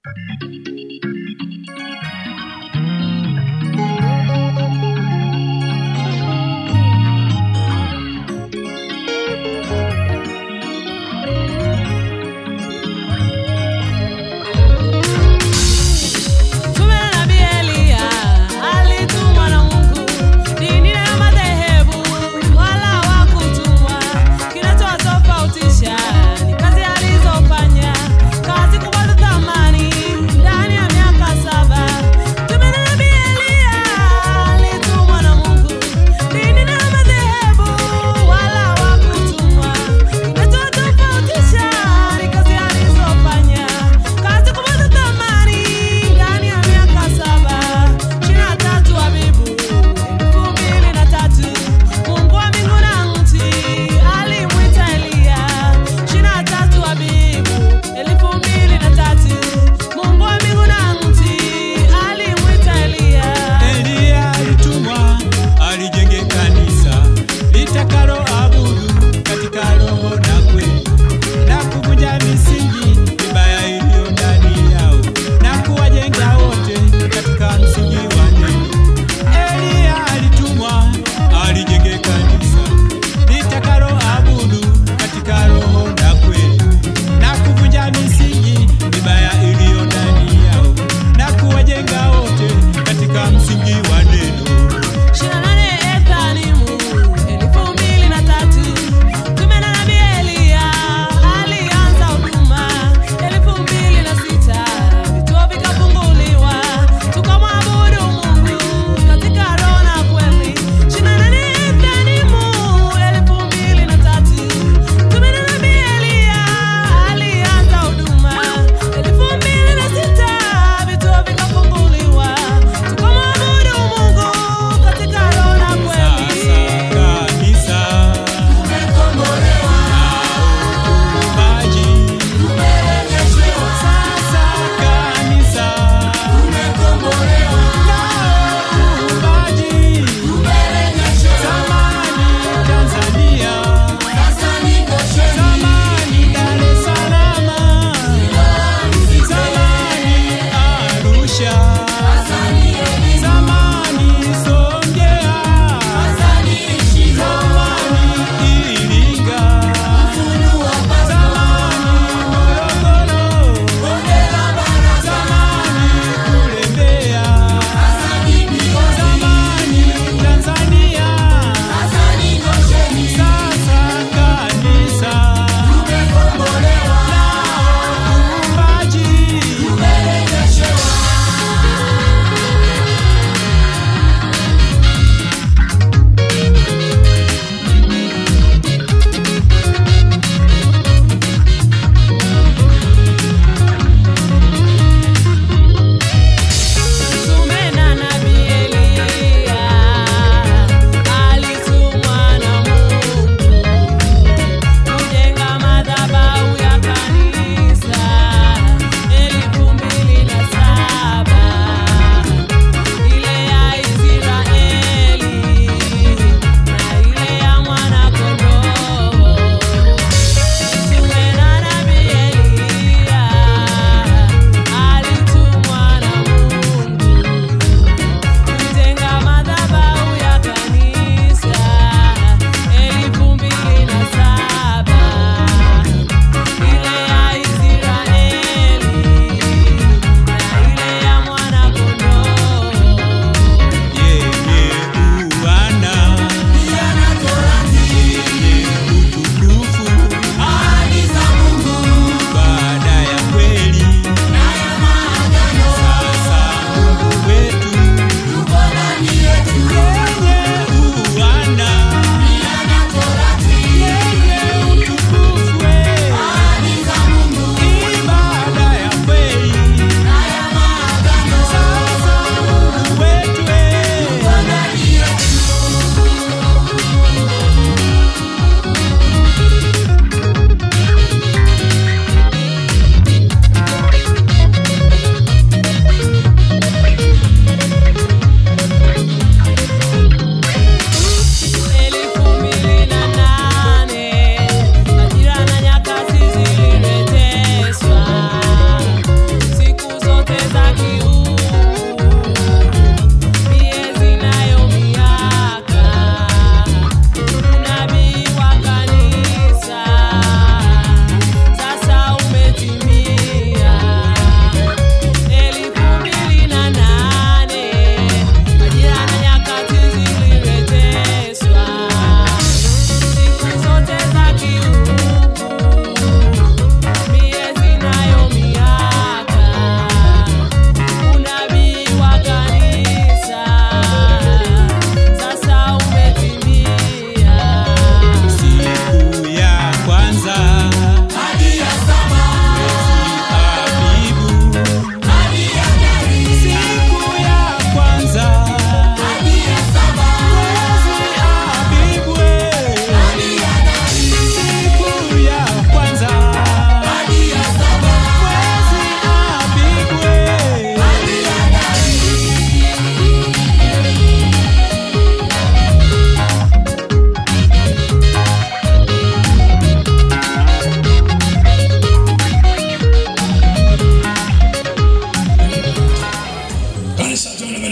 Tume la nabii Eliya alitumwa na Mungu, dini na madhehebu wala hawakutumwa. Kinachowatofautisha ni kazi alizofanya, kazi kubwa za thamani ndani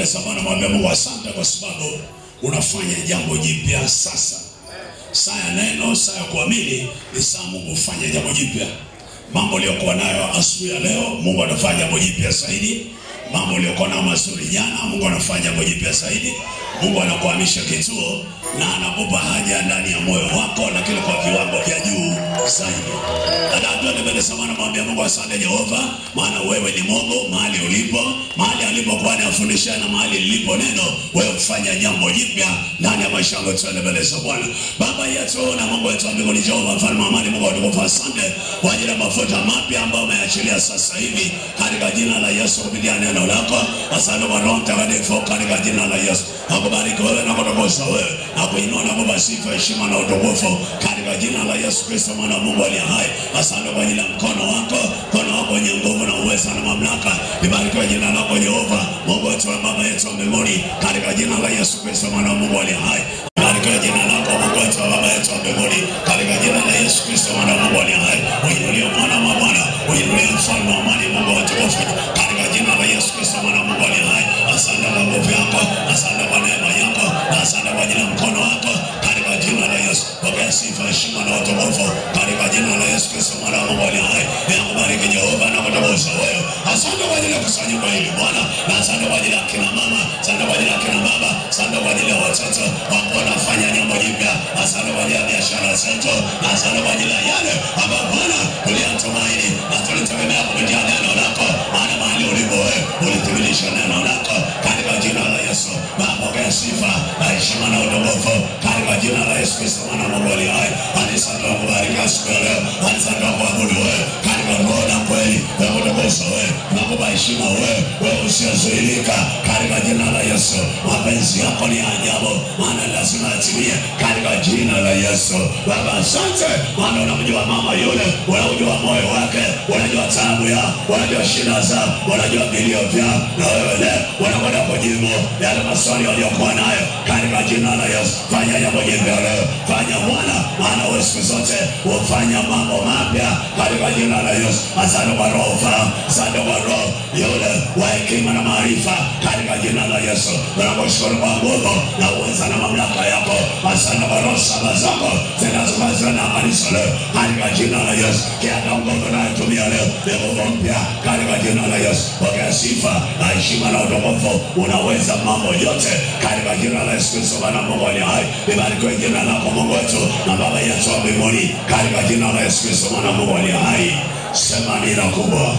za Bwana, mwambie Mungu asante kwa sababu unafanya jambo jipya sasa. Saa ya neno, saa ya kuamini ni saa Mungu kufanya jambo jipya. Mambo uliyokuwa nayo asubuhi ya leo, Mungu anafanya jambo jipya zaidi. Mambo uliyokuwa nayo mazuri jana, Mungu anafanya jambo jipya zaidi. Mungu anakuhamisha kituo na anakupa haja ndani ya moyo wako, lakini kwa viwango vya juu zaidi. Anatoa mbele za Bwana, mwambie Mungu asante Jehova, maana wewe ni Mungu mahali ulipo, mahali alipokuwa anafundisha na mahali lilipo neno, wewe kufanya jambo jipya ndani ya maisha yangu. Tuende mbele za Bwana. Baba yetu na Mungu wetu wa mbinguni, Jehova mfalme wa amani, Mungu atukufu, asante kwa ajili ya mafuta mapya ambayo umeachilia sasa hivi katika jina la Yesu kupitia neno lako. Asante kwa Roho Mtakatifu katika jina la Yesu. Nakubariki wewe na kutukuza wewe na kuinua na kupa sifa, heshima na utukufu katika jina la Yesu Kristo mwana wa Mungu aliye hai. Asante kwa ajili ya mkono wako, mkono wako wenye nguvu na uweza na mamlaka. Libarikiwe jina lako Jehova, Mungu wetu wa baba yetu wa mbinguni, katika jina la Yesu Kristo mwana wa Mungu aliye hai. Libarikiwe jina lako Mungu wetu wa baba yetu wa mbinguni, katika jina la Yesu Kristo mwana wa Mungu aliye hai. Uinulie mwana wa Bwana, uinulie mfalme wa amani, Mungu wa utukufu, katika jina la Yesu Kristo mwana wa Mungu aliye hai. Asante kwa nguvu yako, asante kwa neema yako, na asante kwa ajili ya mkono wako, katika jina la Yesu. Pokea sifa, heshima na utukufu katika jina la Yesu Kristo mwana wa Mungu aliye hai. Ninakubariki Jehova na kutukuza wewe. Asante kwa ajili ya kusanyiko hili Bwana, na asante kwa ajili ya kina mama, asante kwa ajili ya kina baba, asante kwa ajili ya watoto ambao wanafanya jambo jipya, asante kwa ajili ya biashara zetu, na asante kwa ajili ya yale ambayo Bwana tuliyatumaini na tulitegemea kupitia neno lako, maana mahali ulipo wewe ulithibitisha neno lako katika jina la Yesu. Baba, pokea sifa na heshima na utukufu katika jina la Yesu Kristo mwana wa Mungu aliye hai. Asante kwa kubariki siku ya leo, asante kwa kuabudu wewe katika roho na kweli, na kutukuza wewe na kupa heshima wewe, wewe usiozuilika katika jina la Yesu. Mapenzi yako ni ya ajabu, maana lazima yatimie katika jina la Yesu. Baba, asante maana unamjua mama yule, unamjua moyo wake, unajua taabu yao, unajua shida zao, unajua vilio vyao, na wewe leo unakwenda kujibu yale maswali waliokuwa nayo katika jina la Yesu. Fanya jambo jipya leo, fanya Bwana, maana wewe siku zote hufanya mambo mapya katika jina la Yesu. Asante kwa roho ufahamu, asante kwa roho yule wa hekima na maarifa katika jina la Yesu. Tunakushukuru kwa nguvu na uweza na mamlaka yako. Asante kwa roho saba zako zinazopatikana na kanisa leo katika jina la Yesu. Kiata nguvu nayotumia leo ni nguvu mpya katika jina la Yesu. Pokea sifa na heshima na utukufu, unaweza mambo yote katika jina la Yesu Kristo Bwana Mungu aliye hai. Libarikiwe jina lako Mungu wetu na Baba yetu wa mbinguni katika jina la Yesu Kristo Bwana Mungu aliye hai. Sema amina kubwa.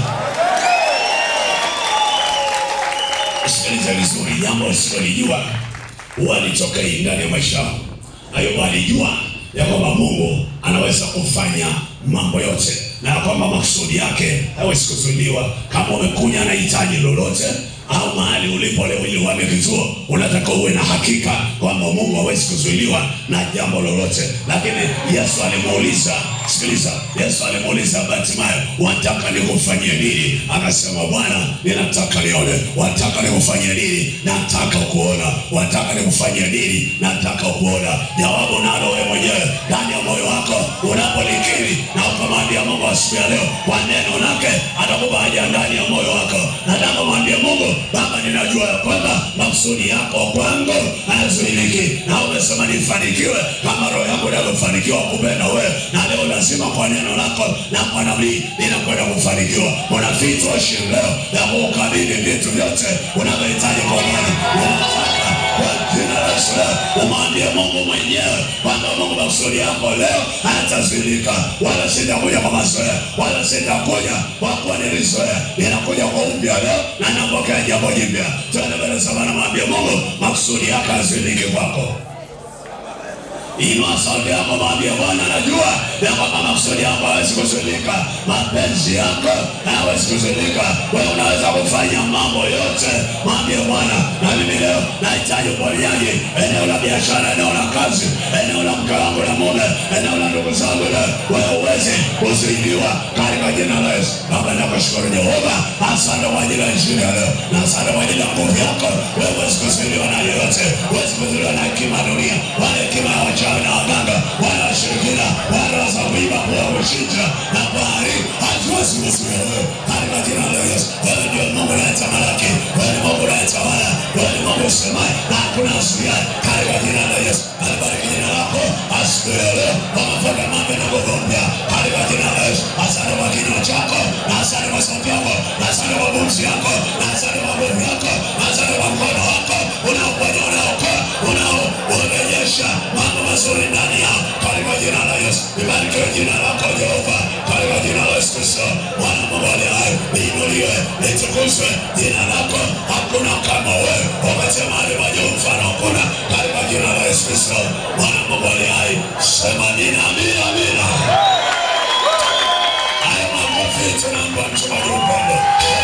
Sikiliza vizuri, jambo usilolijua walitokei ndani ya maisha yako. Ayubu alijua ya kwamba Mungu anaweza kufanya mambo yote na ya kwamba makusudi yake hawezi kuzuiliwa. Kama umekunya na hitaji lolote au mahali ulipo leo ili uame kituo, unataka uwe na hakika kwamba Mungu hawezi kuzuiliwa na jambo lolote. Lakini Yesu alimuuliza, sikiliza, Yesu alimuuliza Bartimayo, wataka nikufanyie nini? Akasema, Bwana, ninataka nione. Wataka nikufanyie nini? Nataka kuona. Wataka nikufanyie nini? Nataka kuona. Jawabu nalo wewe mwenyewe ndani ya moyo wako unapolikiri na ukamwambia Mungu asubuhi ya leo kwa neno lake, atakupa haja ndani ya moyo wako. Nataka mwambie Mungu, Baba, ninajua ya kwamba makusudi yako kwangu hayazuiliki, na umesema nifanikiwe kama roho yangu inavyofanikiwa kupenda wewe, na leo lazima kwa neno lako na kwa nabii ninakwenda kufanikiwa. Kuna vitu ashi leo ya kukabidhi vitu vyote unavyohitaji kwa Bwana, unataka kwa jina la Yesu leo umwambie Mungu mwenyewe kwamba Mungu, makusudi yako leo hayatazuilika, wala sitakuja kwa mazoea, wala sitakuja kwa kuwa nilizoea, ninakuja kwa upya leo na napokea jambo jipya. Twende mbele za Bwana, mwambie Mungu, makusudi yako hayazuiliki kwako. Inua sauti yako, mwambie Bwana, najua ya kwamba makusudi yako hawezi kuzuilika, mapenzi yako hayawezi kuzuilika. Wewe unaweza kufanya mambo yote. Mwambie Bwana, na mimi leo nahitaji uponyaji, eneo la biashara, eneo la kazi, eneo la mke wangu na mume, eneo la ndugu zangu. Leo wewe uweze kuzuiliwa katika jina la Yesu. Baba, nakushukuru Jehova, asante kwa ajili ya injili ya leo na asante kwa ajili ya nguvu yako. Wewe huwezi kuzuiliwa na yoyote, huwezi kuzuiliwa na hekima ya dunia wala hekima ya wachawi na waganga wala washirikina wala za kuiba wala kuchinja na bahari haziwezi kuzuia wewe katika jina la Yesu. Wewe ndio Mungu unayetamalaki, wewe ni Mungu unayetawala, wewe ni Mungu asubuhi ya katika jina la Yesu. Alibariki jina lako asubuhi ya leo, wamefanya mambo na nguvu mpya katika jina la Yesu. Asante kwa kinywa chako, na asante kwa sauti yako, na asante kwa pumzi yako, na asante kwa nguvu yako, na asante kwa mkono wako unaoponya, unaokoa, unaorejesha mambo mazuri ndani yao katika jina la Yesu. Libarikiwe jina lako Jehova katika jina la Yesu Kristo, Bwana Mungu aliye hai, liinuliwe, litukuzwe jina lako. Hakuna kama wewe, wakati mahali pa juu mfano hakuna, katika jina la Yesu Kristo, Bwana Mungu aliye hai. Sema amina, amina, amina. Haya makofi tunampa mchungaji upendo.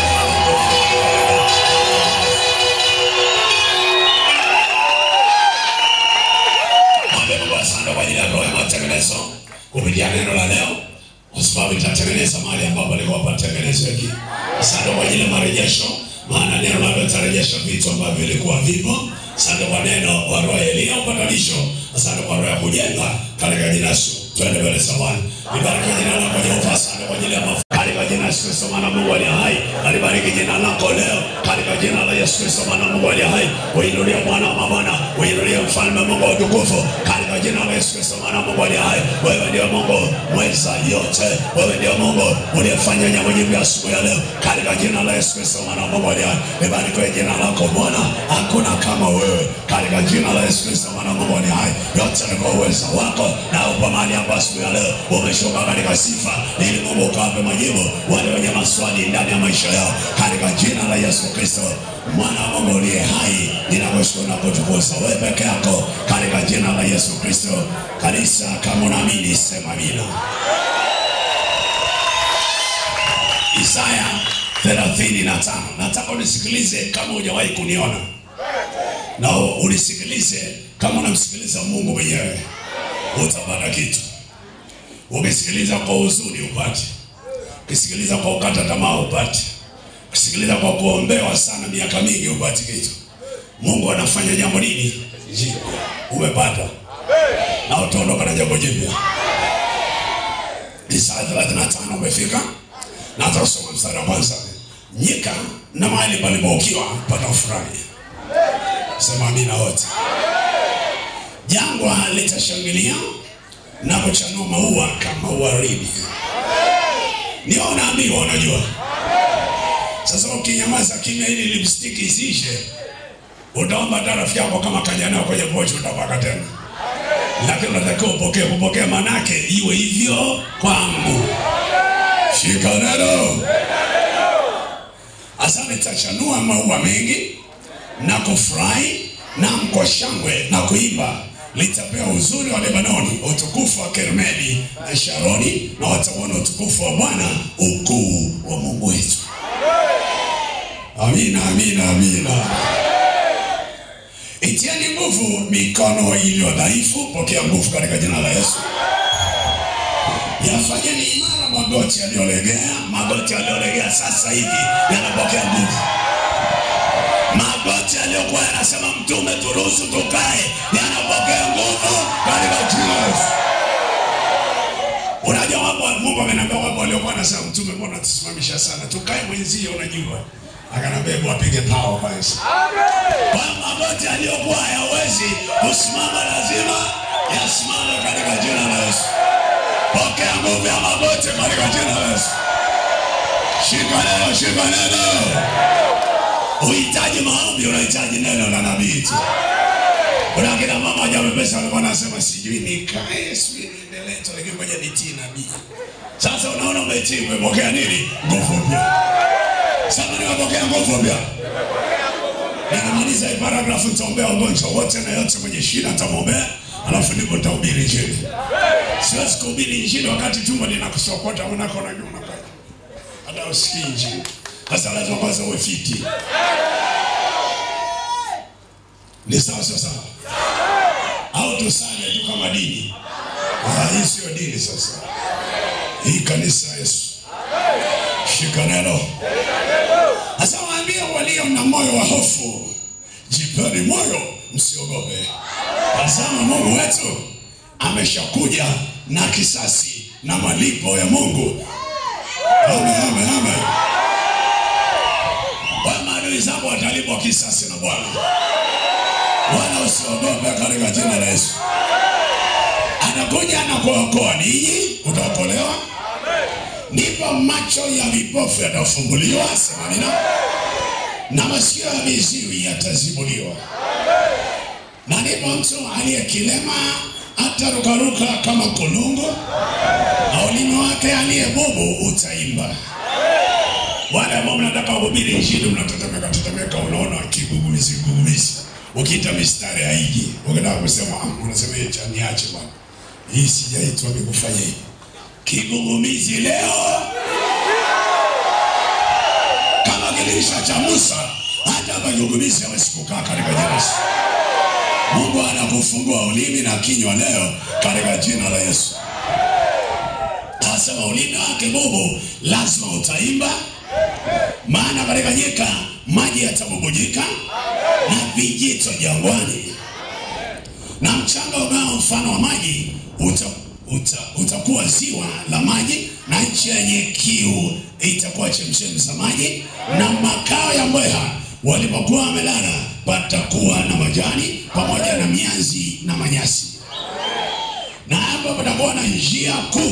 Mwambie Mungu asante kwa ajili ya roho ya matengenezo kupitia neno la leo, kwa sababu itatengeneza mahali ambapo alikuwa patengenezeki. Asante kwa ajili ya marejesho, maana neno lako litarejesha vitu ambavyo vilikuwa vipo. Asante kwa neno wa roho ya Elia upatanisho. Asante kwa roho ya kujenga katika jina la Yesu. Twende mbele za Bwana. Nibariki jina lako Jehova. Asante kwa ajili ya mafuta katika jina la Yesu Kristo, maana Mungu aliye hai. Alibariki jina lako leo katika jina la Yesu Kristo, maana Mungu aliye hai. Uinulie Bwana wa mabwana, uinulie mfalme Mungu wa utukufu katika jina la Yesu Kristo, maana Mungu aliye hai. Wewe ndio Mungu mweza yote, wewe ndio Mungu uliyefanya jambo jipya asubuhi ya leo katika jina la Yesu Kristo, maana Mungu aliye hai. Libarikiwe jina lako Bwana, hakuna kama wewe katika jina la Yesu Kristo, maana Mungu aliye hai. Yote ni kwa uwezo wako na upo mahali hapa asubuhi ya leo umeshuka katika sifa ili Mungu ukawape majibu wale wenye maswali ndani ya maisha yao katika jina la Yesu Kristo mwana wa Mungu uliye hai, ninakushukuru na kutukuza wewe peke yako katika jina la Yesu Kristo. Kanisa, kama unaamini sema amina. Isaya 35 nataka unisikilize kama hujawahi kuniona na unisikilize kama unamsikiliza Mungu mwenyewe, utapata kitu. Ukisikiliza kwa huzuni upate, ukisikiliza kwa ukata tamaa upate, ukisikiliza kwa kuombewa sana miaka mingi upate kitu. Mungu anafanya jambo nini jipya, umepata na utaondoka na jambo jipya. Isaya 35 umefika, na hata usoma mstari wa kwanza. Nyika na mahali palipoukiwa patafurahi. Sema amina wote. Jangwa litashangilia na kuchanua maua kama waridi. Ndio unaambiwa, unajua. Sasa ukinyamaza kimya ili lipstick isiishe, utaomba hata rafiki yako kama kaja nayo kwenye pochi utapaka tena, lakini unatakiwa upokee. Kupokea manake iwe hivyo kwangu. Shika neno. Asante, tachanua maua mengi na kufurahi na kwa shangwe na kuimba litapewa uzuri wa Lebanoni, utukufu wa Kermeli na Sharoni, na watauona utukufu wa Bwana, ukuu wa Mungu wetu. Amina, amina, amina. Itieni nguvu mikono iliyo dhaifu, pokea nguvu katika jina la Yesu. Yafanyeni imara magoti yaliyolegea, magoti yaliyolegea sasa hivi yanapokea nguvu magoti aliyokuwa yanasema mtume turuhusu tukae yanapokea nguvu katika jina la Yesu. Unajua wapo Mungu ameniambia wapo waliokuwa nasema mtume, mbona tusimamisha sana, tukae mwenzio, unajua akanambia hebu apige pao kwanza. Kwa magoti aliyokuwa hayawezi kusimama lazima yasimame katika jina la Yesu. Pokea nguvu ya magoti katika jina la Yesu. Shika neno, shika neno. Uhitaji maombi, unahitaji neno la nabii tu. Kuna kina mama hajamepesa walikuwa nasema sijui nikae, sijui niendelee tu, lakini ngoja nitii nabii. Sasa unaona umetii, umepokea nini? Nguvu mpya. Sasa nimepokea nguvu mpya. Nikimaliza hii paragrafu nitaombea wagonjwa wote na yote mwenye shida nitamwombea, alafu ndipo nitahubiri injili. Siwezi kuhubiri injili wakati tumbo linakusokota unako na nyuma kwa hata usikii injili. Sasa lazima kwanza uwe fiti. Ni sawa sio sawa? Au tusale tu kama dini? Ah, hii sio dini sasa. Hii kanisa Yesu. Shika neno. Sasa waambie walio na moyo wa hofu, jipeni moyo, msiogope. Tazama Mungu wetu ameshakuja na kisasi na malipo ya Mungu. Amen, amen, amen. Kwa maadui zako watalipwa kisasi na Bwana. wala usiogope katika jina la Yesu. Anakuja na kuokoa ninyi, utaokolewa. Ndipo macho ya vipofu yatafumbuliwa, sema amina, na masikio ya viziwi yatazibuliwa, na ndipo mtu aliyekilema atarukaruka kama kulungu, na ulimi wake aliye bubu utaimba. Wale ambao mnataka kuhubiri injili mnatetemeka tetemeka, unaona kigugumizi gugumizi, ukiita mistari haiji, ukitaka kusema ah, unasema hii cha niache bwana, hii sijaitwa mimi kufanya hivi. Kigugumizi leo kama kilisha cha Musa, hata hapa kigugumizi hawezi kukaa katika jina la Yesu. Mungu anakufungua ulimi na kinywa leo katika jina la Yesu. Anasema ulimi wake bubu lazima utaimba, maana katika nyika maji yatabubujika na vijito jangwani, na mchanga ungao mfano wa maji uta, uta, utakuwa ziwa la maji, na nchi yenye kiu itakuwa chemchemi za maji, na makao ya mbweha walipokuwa wamelala patakuwa na majani pamoja na mianzi na manyasi, na hapo patakuwa na njia kuu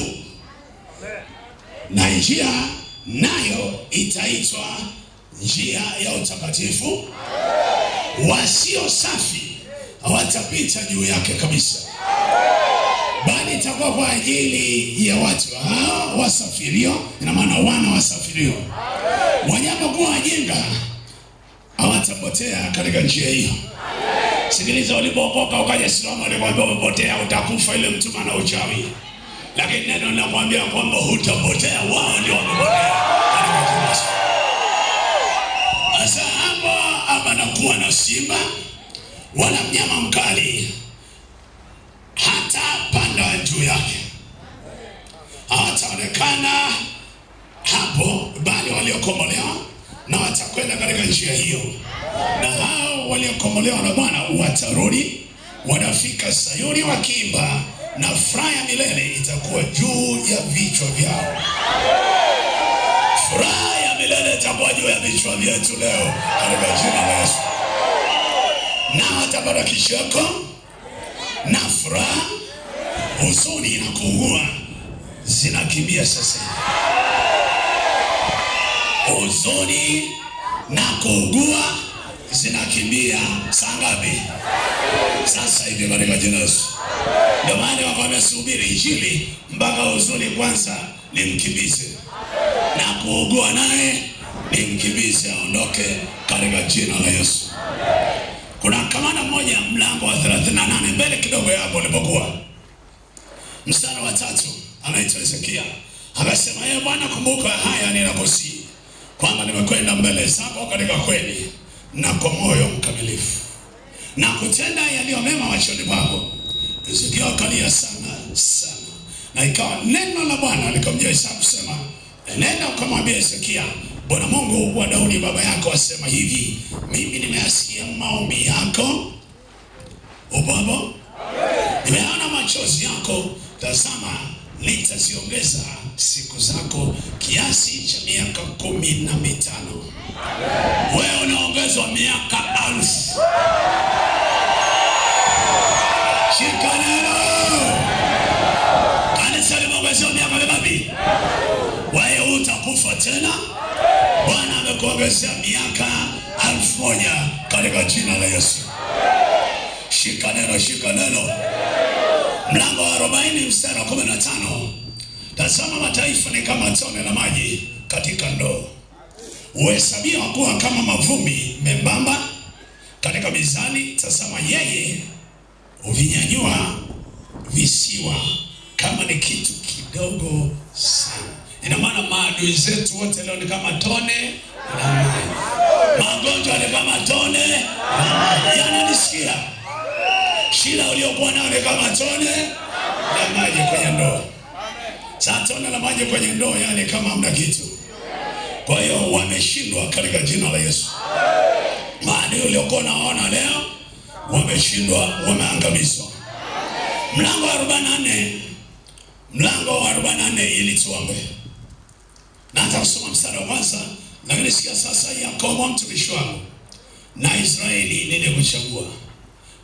na njia nayo itaitwa njia ya utakatifu. Wasio safi hawatapita juu yake kabisa, bali itakuwa kwa ajili ya watu hao wasafirio, ina maana wana wasafirio. Wanyapokuwa wajinga hawatapotea katika njia hiyo. Sikiliza, ulipookoka ukaja Islamu, alikwambia umepotea, utakufa, ile mtuma na uchawi lakini neno linakwambia kwamba hutapotea, wao ndio wamepotea katika jina la Yesu. Sasa hapa hapa nakuwa na simba wala mnyama mkali hata panda juu yake, hawataonekana hapo, bali waliokombolewa na watakwenda katika njia hiyo, na hao waliokombolewa na Bwana watarudi, wanafika Sayuni wakiimba na furaha ya milele itakuwa juu ya vichwa vyao. Furaha ya milele itakuwa juu ya vichwa vyetu leo katika jina la Yesu, na watapata kicheko na furaha, huzuni na kuugua zinakimbia sasa hivi. Huzuni na kuugua zinakimbia saa ngapi? Sasa hivi katika jina la Yesu. Ndio maana wakwambia subiri injili mpaka huzuni kwanza limkimbize na kuugua naye limkimbize aondoke katika jina la Yesu. Kuna kamanda mmoja mlango wa 38 mbele kidogo ya hapo ulipokuwa mstari wa tatu, anaitwa Hezekia akasema, ee Bwana, kumbuka haya ninakusii kwamba nimekwenda mbele zako katika kweli na kwa moyo mkamilifu na kutenda yaliyo mema machoni pako. Hezekia akalia sana sana, na ikawa neno la Bwana likamjia Isaya kusema, nenda ukamwambia Hezekia, Bwana Mungu wa Daudi baba yako asema hivi, mimi nimeyasikia maombi yako, upo hapo, nimeona machozi yako, tazama nitaziongeza siku zako kiasi cha miaka kumi na mitano. Wewe unaongezwa miaka alfu. Shika neno. Kanisa limeongezewa miaka mingapi? Wewe utakufa tena. Bwana amekuongezea miaka alfu moja katika jina la Yesu. Shika neno, shika neno. Mlango wa 40 mstari wa 15. Tazama mataifa ni kama tone la maji katika ndoo, huhesabiwa kuwa kama mavumbi membamba katika mizani. Tazama yeye huvinyanyua visiwa kama ni kitu kidogo sana. Ina maana maadui zetu wote leo ni kama tone la maji, magonjwa ni kama tone la maji. Yananisikia? shida uliokuwa nayo ni kama tone la maji kwenye ndoo. Sasa tone la maji kwenye ndoo, yani kama hamna kitu. Kwa hiyo wameshindwa katika jina la Yesu. Maadui uliokuwa unaona leo wameshindwa, wameangamizwa. Mlango wa 44 mlango wa 44 ili tuombe, na hata kusoma mstari wa kwanza. Lakini sikia sasa, Yakobo mtumishi wangu na Israeli nilikuchagua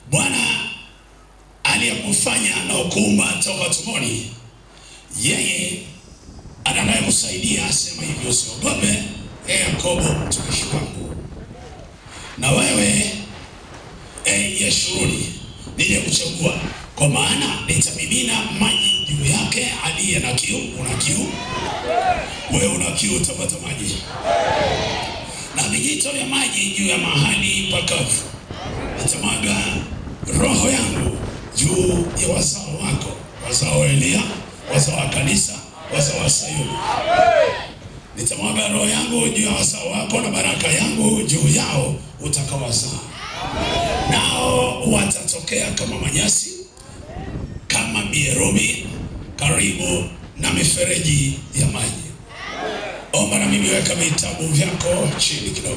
Bwana aliyekufanya na kuumba toka tumboni, yeye atakayekusaidia asema hivyo, usiogope e Yakobo mtumishi wangu, na wewe e Yeshuruni niliyekuchagua, kwa maana nitamimina maji juu yake aliye na kiu. Una kiu wewe, una kiu, utapata maji na vijito vya maji juu ya mahali pakavu. Nitamwaga roho yangu juu ya wazao wako, wazao wa Elia, wazao wa kanisa, wazao wa Sayuni. Nitamwaga roho yangu juu ya wazao wako na baraka yangu juu yao utakawazaa, nao watatokea kama manyasi, kama mierubi karibu na mifereji ya maji. Omba na mimi, weka vitabu vyako chini kidogo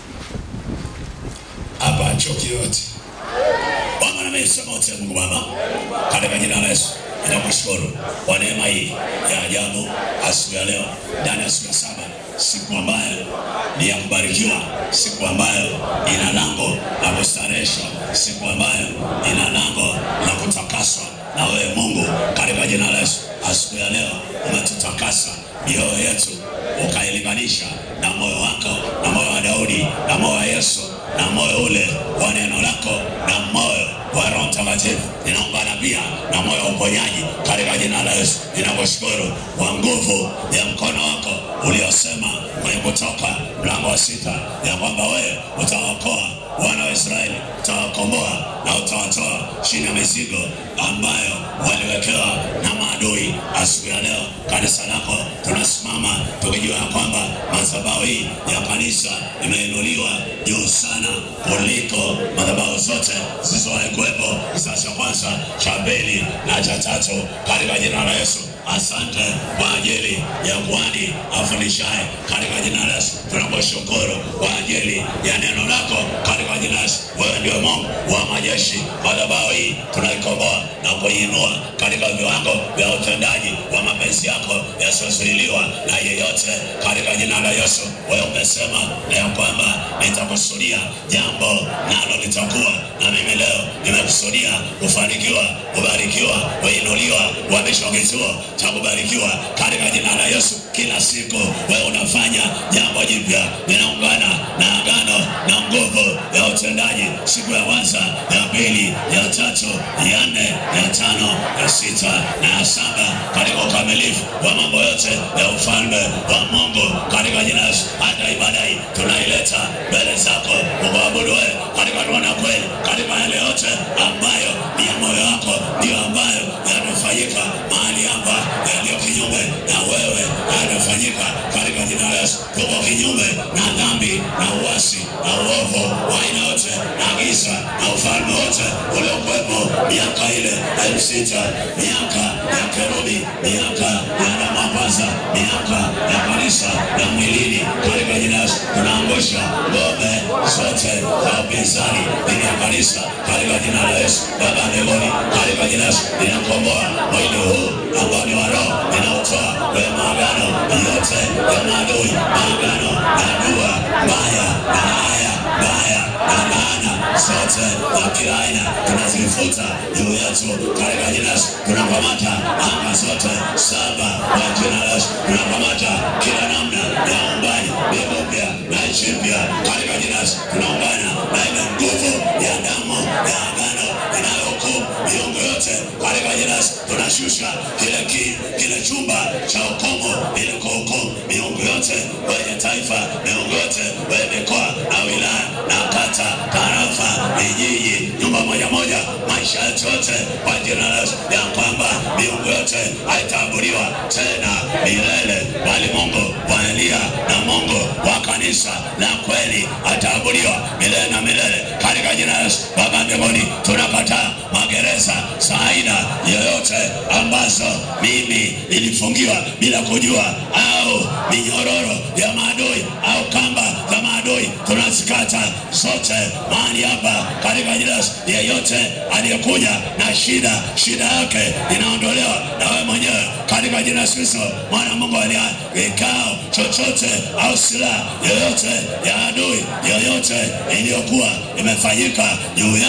hapa, choki yote. Omba na mimi, sema wote, Mungu Baba, katika jina la Yesu ninakushukuru kwa neema hii ya ajabu asubuhi ya leo, ndani ya siku ya saba, siku ambayo ni ya kubarikiwa, siku ambayo ina lango la kustareheshwa, siku ambayo ina lango la kutakaswa na wewe Mungu, katika jina la Yesu. Asubuhi ya leo umetutakasa mioyo yetu ukailinganisha na moyo wako na moyo wa Daudi na moyo wa Yesu na moyo ule wa neno lako na moyo wa Roho Mtakatifu. Ninaungana pia na moyo wa uponyaji katika jina la Yesu. Ninakushukuru kwa nguvu ya mkono wako uliosema kwenye Kutoka mlango wa sita ya kwamba wewe utawaokoa wana wa Israeli, utawakomboa na utawatoa chini ya mizigo ambayo waliwekewa na maadui. Asubuhi ya leo kanisa lako tunasimama tukijua ya kwamba madhabahu hii ya kanisa imeinuliwa juu sana kuliko madhabahu zote zilizowahi kuwepo, kizazi cha kwanza, cha pili na cha tatu, katika jina la Yesu. Asante kwa ajili ya kuhani afundishaye katika jina la Yesu. Tunakushukuru kwa ajili ya neno lako katika jina la Yesu. Wewe ndio Mungu wa majeshi. Madhabahu hii tunaikomboa na kuinua katika viwango vya utendaji wa mapenzi yako yasiyozuiliwa na yeyote katika jina la Yesu. Wewe umesema na ya kwamba nitakusudia jambo nalo litakuwa, na mimi leo nimekusudia kufanikiwa, kubarikiwa, kuinuliwa, kuhamishwa kituo cha kubarikiwa katika jina la Yesu. Kila siku wewe unafanya jambo jipya, ninaungana na agano na nguvu ya utendaji, siku ya kwanza, ya pili, ya tatu, ya nne, ya tano, ya sita na ya saba, katika ukamilifu wa mambo yote ya ufalme wa Mungu katika jina la Yesu. Hata ibada hii tunaileta mbele zako ukaabudu wewe katika roho na kweli, katika yale yote ambayo ni ya moyo wako, ndiyo ambayo yanafanyika mahali hapa yaliyo kinyume na wewe yanafanyika katika jina la Yesu. Tuko kinyume na dhambi na uasi na uovu wa aina yote na giza na ufalme wote uliokuwepo miaka ile elfu sita miaka ya kerubi, miaka ya namamaza, miaka ya kanisa ya mwilini katika jina la Yesu. Tunaangusha ngome zote za upinzani dhidi ya kanisa katika jina la Yesu. Baba mbinguni, katika jina la Yesu ninakomboa mwili huu ambao ni wa roho, ninautoa kwenye maagano yote ya maadui, maagano na dua mbaya na haya mbaya na laana zote za kila aina tunazifuta juu yetu katika jina la Yesu. Tunakamata anga zote saba kwa jina la Yesu. Tunakamata kila namna ya uumbaji mbingu mpya na nchi mpya katika jina la Yesu. Tunaungana na ile nguvu ya damu ya agano inayohukumu miungu yote katika jina la Yesu. Tunashusha kile ki, kile chumba cha hukumu ili kuhukumu miungu yote kwenye taifa, miungu yote kwenye mikoa na wilaya na kata, tarafa, vijiji, nyumba moja moja, maisha yetu yote kwa jina la Yesu, ya kwamba miungu yote haitaabudiwa tena milele, bali Mungu wa Elia na Mungu wa kanisa la kweli ataabudiwa milele na milele katika jina la Yesu. Baba mbinguni, tunakataa magereza za aina yoyote ambazo mimi nilifungiwa bila kujua, au minyororo ya maadui au kamba za maadui, tunazikata zote mahali hapa katika jina la Yesu. Yeyote aliyekuja na shida, shida yake inaondolewa na wewe mwenyewe katika jina la Yesu Kristo, mwana Mungu aliye vikao chochote au silaha yoyote ya adui yoyote iliyokuwa imefanyika juu yangu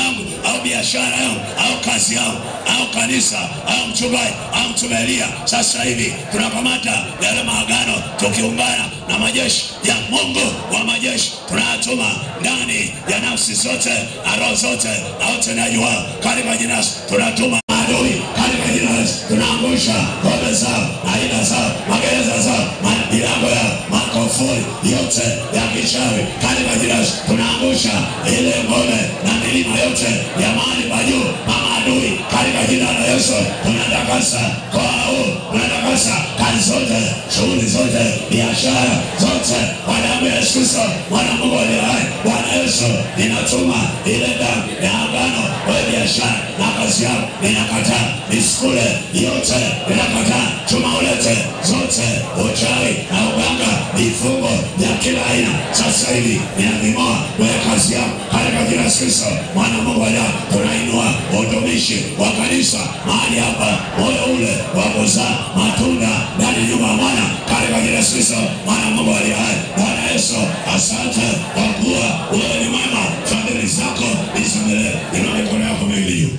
au biashara yao au kazi yao au kanisa au mchungaji au mtume Elia. Sasa hivi tunakamata yale maagano tukiungana na majeshi ya Mungu wa majeshi, tunayatuma ndani ya nafsi zote na roho zote na utendaji wao katika jina la Yesu. tunatuma adui katika jina la Yesu. tunaangusha ngome zao aina zao magereza zao ma- milango yao makofuri yote ya kichawi katika jina la Yesu. tunaangusha ile ngome na milima yote ya mahali pa juu na maadui katika jina la Yesu. tunatakasa kwa huu tunatakasa kazi zote shughuli zote biashara zote kwa damu ya Yesu Kristo mwana Mungu aliye hai Bwana Yesu ninatuma ile damu ya agano kwa biashara na kazi yao ninakataa miskule yote ninakataa chuma ulete zote uchawi na uganga vifungo vya kila aina sasa hivi ninaving'oa kwenye kazi yao katika jina la Yesu Kristo mwana wa Mungu aliye hai tunainua utumishi wa kanisa mahali hapa moyo ule wa kuzaa matunda ndani ya nyumba ya Bwana katika jina la Yesu Kristo mwana wa Mungu aliye hai Bwana Yesu asante kwa kuwa wewe ni mwema fadhili zako nisamehe inua mikono yako miwili juu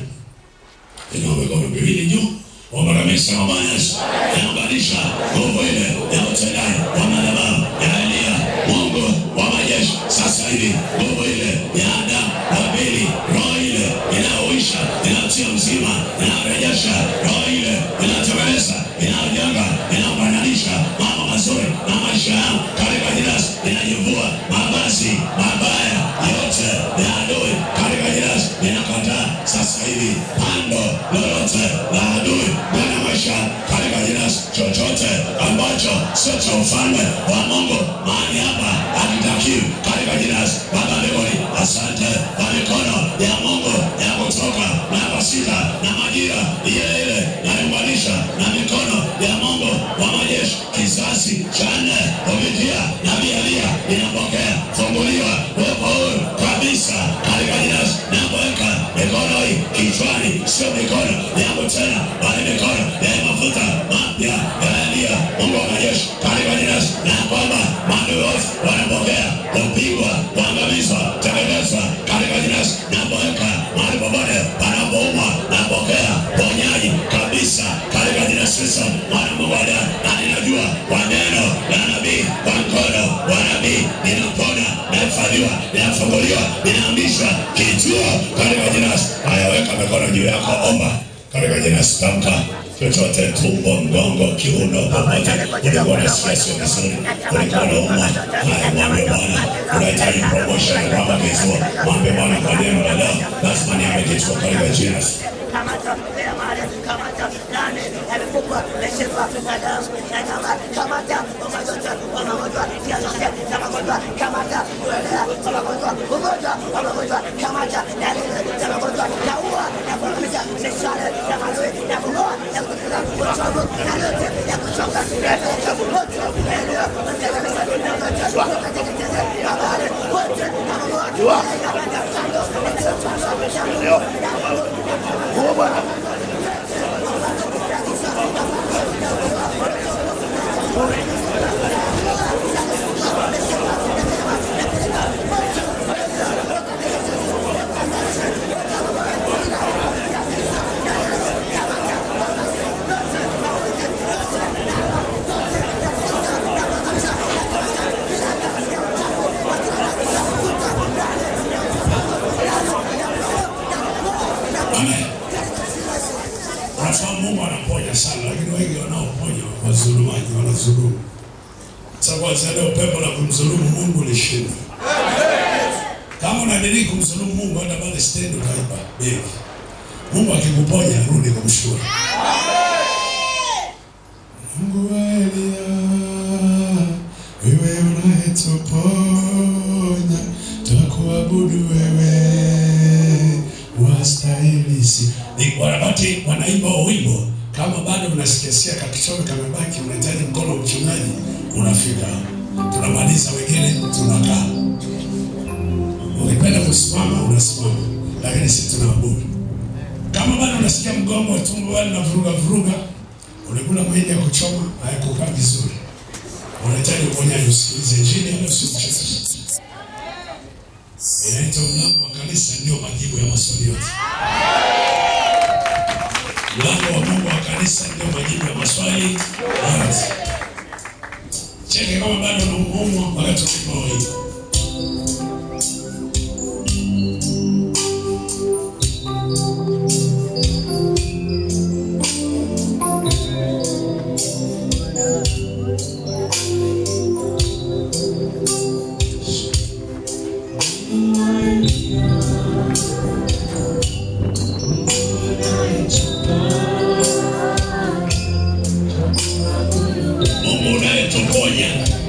inua mikono miwili juu omba kabisa kwa Bwana Yesu inaunganisha nguvu ile ya utendaji wa madhabahu ya Elia Mungu wa majeshi sasa hivi nguvu ile ya Adamu wa pili roho ile inayoisha inayotia uzima inayorejesha roho ile inayotemeleza inayojenga inayofanyanisha mambo mazuri na maisha yao katika jina la Yesu. inajivua mabasi mabaya yote ya adui katika jina la Yesu. inakataa sasa hivi pando lolote la adui ndani ya maisha katika jina la Yesu. chochote ambacho sio cha ufalme wa Mungu mahali hapa hakitakiwi katika jina la Yesu. Baba mbinguni, asante kwa mikono ya Mungu ya kutoka na pasika na majira ile ile naunganisha na mikono ya Mungu wa majeshi kizazi cha nne kupitia nabii Elia inapokea funguliwa wepo huru kabisa katika jina la Yesu. Napoweka mikono hii kichwani, sio mikono yangu tena, bali mikono ya mafuta mapya ya Elia Mungu wa majeshi katika jina la Yesu, na kwamba maadui wote wanapokea kupigwa, kuangamizwa, teketezwa katika jina la Yesu. Napoweka mahali popote panapouma, napokea ponyaji kabisa katika jina la Yesu Kristo, mwana wa Mungu aliye hai. na ninajua kwa neno la nabii, kwa mkono wa nabii ninapona, nahifadhiwa, ninafunguliwa, ninaambishwa kituo katika jina la Yesu. Haya, weka mikono juu yako, omba katika jina la Yesu. Tamka chochote, tumbo, mgongo, kiuno, popote ulikuwa na stress vizuri, ulikuwa na umwa, haya, mwambie Bwana unahitaji promotion, kwamba kituo, mwambie Bwana kwa neno la leo, lazima niame kituo katika jina la Yesu. Amen. Unafahamu Mungu anaponya sana, lakini wengi wanaoponya wazulumaji wanazulumu. Sasa kwanza leo pepo la kumdhulumu Mungu lishinda. Kama unadiriki kumdhulumu Mungu, hata pale stendi utaiba begi. Mungu akikuponya, rudi kumshukuru. Mungu wa Elia, wewe unayetuponya, twakuabudu wewe, wastahili si. Ni wakati wanaimba huo wimbo, kama bado unasikiasikia kakichomi kamebaki, unahitaji mkono wa mchungaji, unafika tunamaliza, wengine tunakaa. Ukipenda kusimama unasimama, lakini sisi tunaabudu. Kama bado unasikia mgongo wa tumbo bado unavuruga vuruga, ulikula mahindi ya kuchoma hayakukaa vizuri, unahitaji uponyaji, usikilize injili, wala usimchekeshe. Inaitwa mlango wa kanisa, ndio majibu ya maswali yote. Mlango wa Mungu wa kanisa ndio majibu ya maswali yote. Cheke kama bado unaumwa wakati uko hivi. Mungu unayetuponya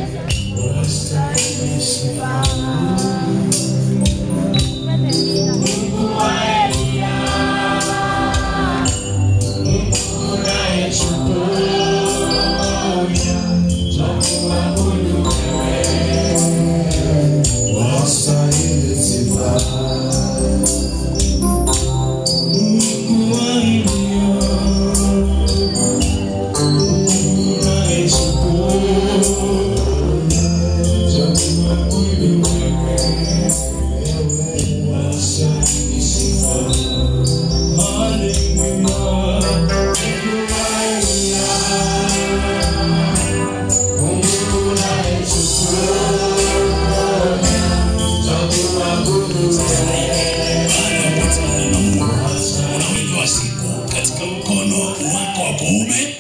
baada ya kukutana na Mungu. Una wingi wa siku katika mkono wako wa kuume.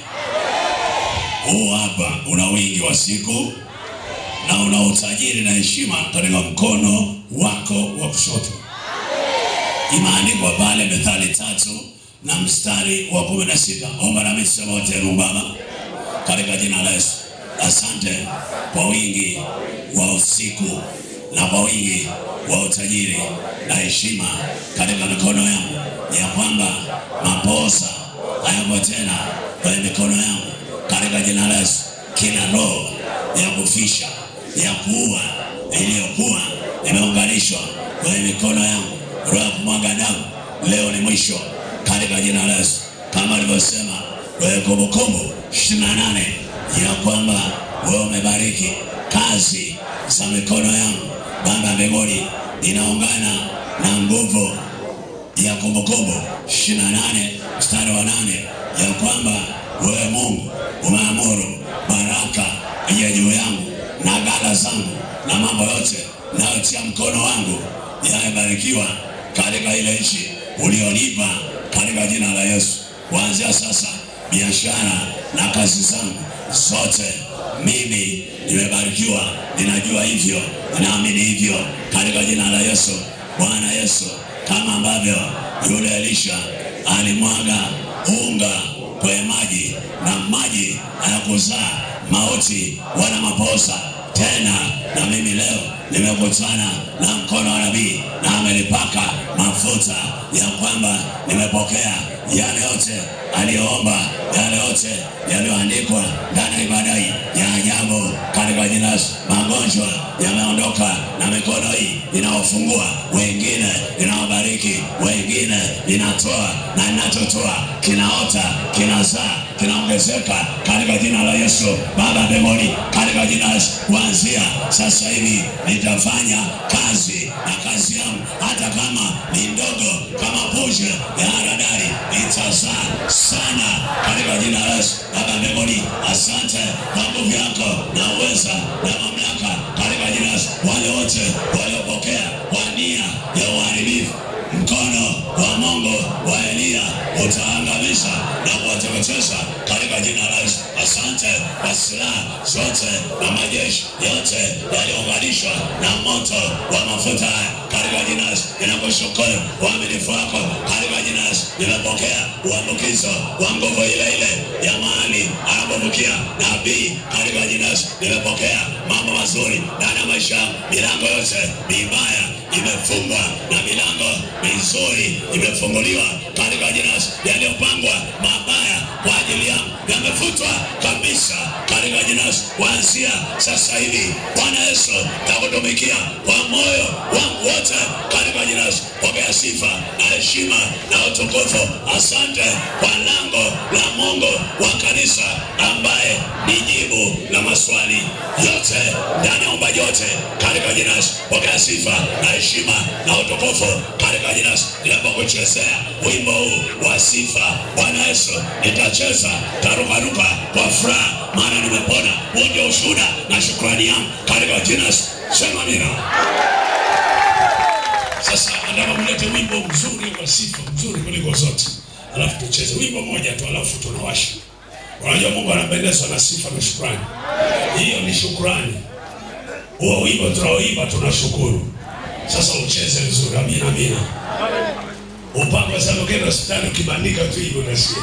Huu hapa una wingi wa siku na una utajiri na heshima katika mkono wako wa kushoto. Imeandikwa pale Methali tatu na mstari wa kumi na sita. Omba nami sema wote Baba, katika jina la Yesu. Asante kwa wingi wa usiku na kwa wingi wa utajiri na heshima katika mikono yangu, ya kwamba maposa hayapo tena kwenye mikono yangu, katika jina la Yesu. Kila roho ya kufisha ya kuua iliyokuwa imeunganishwa kwenye mikono yangu, roho ya kumwaga damu, leo ni mwisho katika jina la Yesu, kama alivyosema kwenye Kumbukumbu ishirini na nane ya kwamba wewe umebariki kazi za mikono yangu. Baba mbinguni, inaungana na nguvu ya Kumbukumbu ishirini na nane mstari wa nane ya kwamba wewe Mungu umeamuru baraka ije juu yangu na ghala zangu na mambo yote nayotia mkono wangu yamebarikiwa katika ile nchi ulionipa katika jina la Yesu. Kuanzia sasa biashara na kazi zangu zote mimi nimebarikiwa, ninajua hivyo, ninaamini hivyo katika jina la Yesu. Bwana Yesu, kama ambavyo yule Elisha alimwaga unga kwenye maji na maji hayakuzaa mauti wala maposa tena, na mimi leo nimekutana na mkono wa nabii na amenipaka mafuta ya kwamba nimepokea yale yote aliyoomba, yale yote yaliyoandikwa ndani ya ibada hii ya ajabu katika jina la Yesu. Magonjwa yameondoka na mikono hii inaofungua wengine, inawabariki wengine, inatoa na inachotoa kinaota, kinazaa, kinaongezeka katika jina la Yesu. Baba mbinguni, katika jina la Yesu, kuanzia sasa hivi nitafanya kazi na kazi yangu, hata kama ni ndogo, kama punje ya haradali, itazaa sana katika jina la Yesu. Baba mbinguni, asante kwa nguvu yako na uweza na mamlaka katika jina la Yesu. Wale wote waliopokea kwa nia ya uharibifu mkono wa Mungu wa Eliya utaangamiza na kuwateketeza katika jina la Yesu. Asante kwa silaha zote na majeshi yote yaliyounganishwa na moto wa mafuta haya katika jina la Yesu. Ninakushukuru uaminifu wako katika jina la Yesu. Nimepokea uambukizo wa nguvu ile ile ya mahali anapovukia nabii katika jina la Yesu. Nimepokea mambo mazuri ndani ya maisha yangu. Milango yote mibaya imefungwa na milango mizuri imefunguliwa katika jina la Yesu. Yaliyopangwa mabaya kwa ajili yangu yamefutwa kabisa katika jina la Yesu. Kuanzia sasa hivi, Bwana Yesu, takutumikia kwa moyo wangu wote katika jina la Yesu. Pokea sifa na heshima na utukufu. Asante kwa lango la Mungu wa kanisa ambaye ni jibu la maswali yote ndani ya uumbaji wote katika jina la Yesu. Pokea sifa na heshima na utukufu katika jina la Yesu. Ninapokuchezea wimbo huu wa sifa, Bwana Yesu, nitacheza tarukaruka kwa furaha, maana nimepona. Huo ndio ushuhuda na shukrani yangu katika jina la Yesu. Sema amina. Sasa nataka mlete wimbo mzuri wa sifa, mzuri kuliko zote, alafu tucheze wimbo moja tu, alafu tunawasha. Unajua Mungu anapendezwa na sifa na shukrani. Hiyo ni shukrani. Huo wimbo tunaoimba tunashukuru. Sasa ucheze vizuri, amina, amina. Upako sana, ukienda hospitali ukibandika tu hivyo unasikia.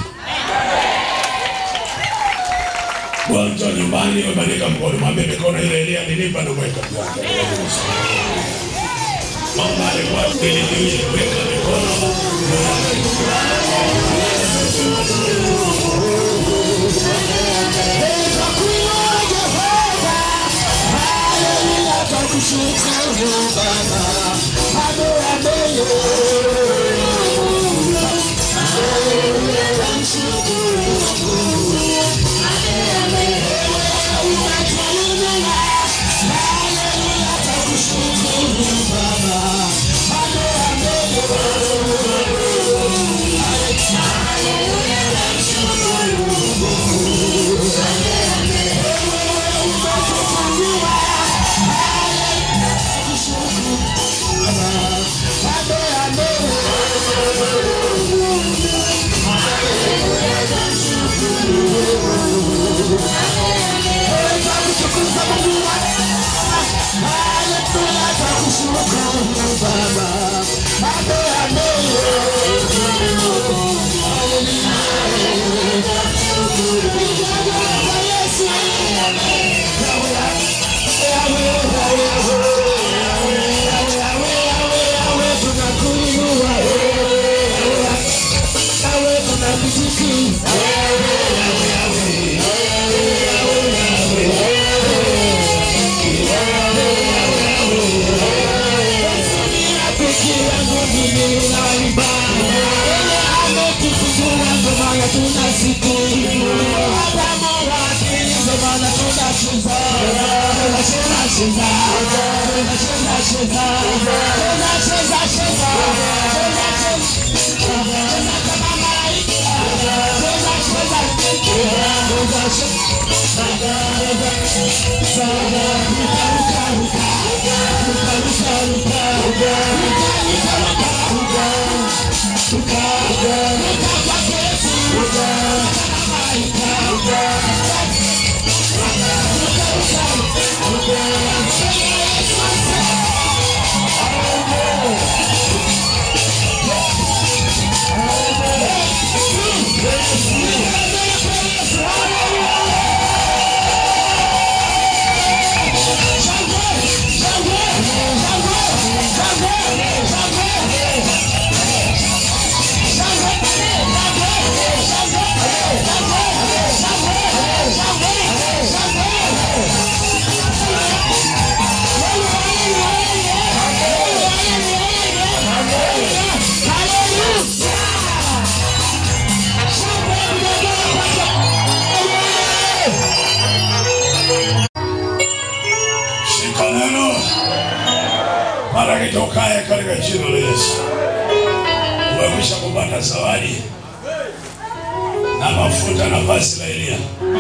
Mgonjwa nyumbani umebandika mkono, mwambie mikono ile ile nilipa na mweka Mama alikuwa mbili mbili, weka mikono. Shika neno mara kitokaye katika jina la Yesu. Umekwisha kupata zawadi na mafuta na vazi la Elia.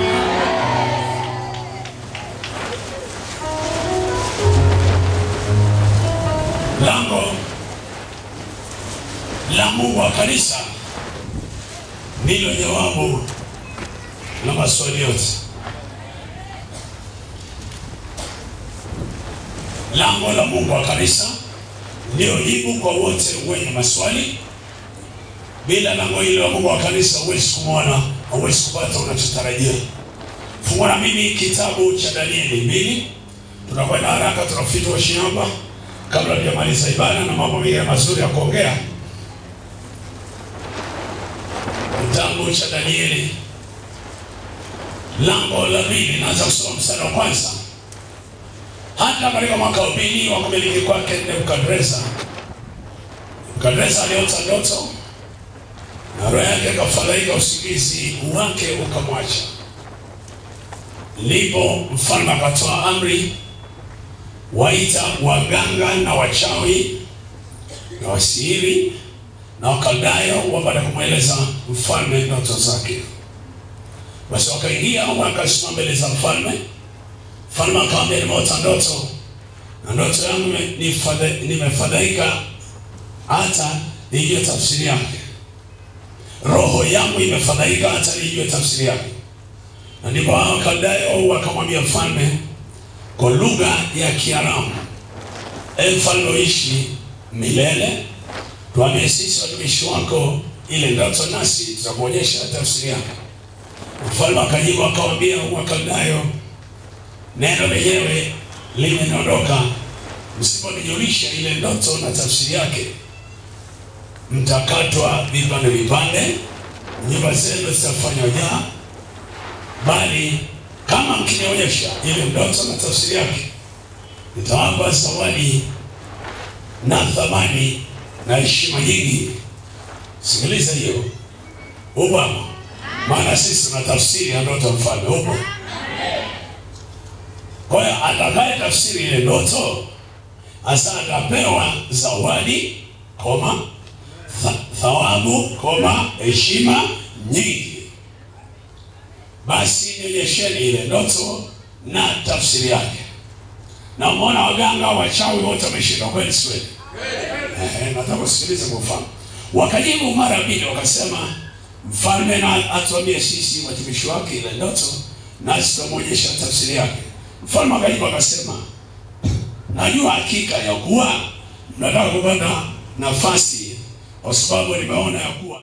Lango la Mungu wa kanisa ndilo jawabu la maswali yote. Lango la Mungu wa kanisa ndio jibu kwa wote wenye maswali. Bila lango hilo la Mungu wa kanisa huwezi kumwona, huwezi kupata unachotarajia. Fungua na mimi kitabu cha Danieli mbili. Tunakwenda haraka, tunafika washi hapa kabla tujamaliza ibada na mambo mengine mazuri ya kuongea. Kitabu cha Danieli lango la pili, naanza kusoma mstari wa kwanza hata katika mwaka wa pili wa kumiliki kwake Nebukadreza, Nebukadreza aliota ndoto na roho yake akafadhaika, usingizi wake ukamwacha. Ndipo mfalme akatoa amri, waita waganga na wachawi na wasihiri na wakaldayo wapate kumweleza mfalme ndoto zake. Basi wakaingia wakasimama mbele za mfalme. Mfalme akamwambia, nimeota ndoto na ndoto yangu nifadha- nimefadhaika hata nijue tafsiri yake. Roho yangu imefadhaika hata nijue tafsiri yake. Na ndipo hao Wakaldayo wakamwambia mfalme kwa lugha ya Kiaramu, e mfalme uishi milele, tuambie sisi watumishi wako ile ndoto, nasi tutakuonyesha tafsiri yake. Mfalme akajibu akamwambia Wakaldayo, neno lenyewe limeniondoka, msiponijulisha ile ndoto na tafsiri yake, mtakatwa vipande vipande, nyumba zenu zitafanywa jaa, bali kama mkinionyesha ile ndoto na tafsiri yake, nitawapa zawadi na thamani na heshima nyingi. Sikiliza hiyo, upo maana sisi tuna tafsiri ya ndoto ya mfalme, upo kwa hiyo atakaye tafsiri ile ndoto hasa atapewa zawadi koma tha, thawabu koma heshima nyingi. Basi nionyesheni ile ndoto na tafsiri yake. Na umeona waganga wachawi wote wameshindwa, kweli si kweli? Ehe, nataka kusikiliza kwa mfano. Wakajibu mara mbili wakasema, mfalme na atuambie sisi watumishi wake ile ndoto, nasi tutamwonyesha tafsiri yake. Mfalme akajibu akasema, najua hakika ya kuwa mnataka kupata nafasi, kwa sababu nimeona ya kuwa